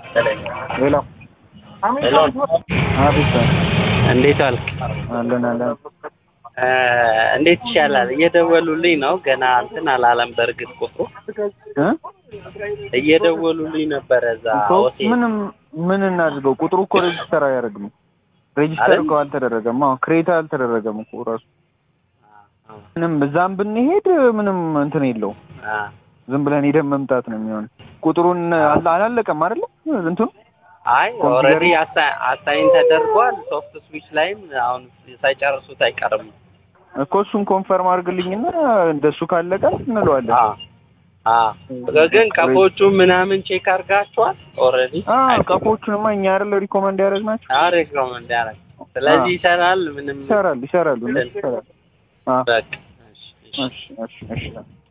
ሄሎ ሄሎ አቤት እንዴት አልክ? አለን አለን እ እንዴት ይሻላል? እየደወሉልኝ ነው። ገና እንትን አላለም። በእርግጥ ቁጥሩ እ እየደወሉልኝ ነበረ እዛ እኮ ሆቴል። ምንም ምን እናድርገው? ቁጥሩ እኮ ሬጅስተር አያደርግም። ሬጅስተር አይደል? እኮ አልተደረገም። አዎ ክሬት አልተደረገም እኮ ራሱ ምንም እዛም ብንሄድ ምንም እንትን የለውም። አ ዝም ብለን ሄደን መምጣት ነው የሚሆን። ቁጥሩን አላ- አላለቀም አይደለ? እንትኑ አይ ኮምፒውተር- ኦልሬዲ አሳይን ተደርጓል። ሶፍት ስዊች ላይም አሁን ሳይጨርሱት አይቀርም። እኮ እሱን ኮንፈርም አድርግልኝና እንደሱ ካለቀ እንለዋለን። አ አ ግን ቀፎቹ ምናምን ቼክ አድርጋችኋል? ኦልሬዲ አዎ ቀፎቹንማ እኛ አይደለ ሪኮመንድ ያደረግናቸው። አሪፍ ነው እንዲያረግ። ስለዚህ ይሰራል። ምንም ይሰራል ይሰራሉ እነሱ ይሰራል። አዎ በቃ እሺ፣ እሺ። እሺ እሺ እሺ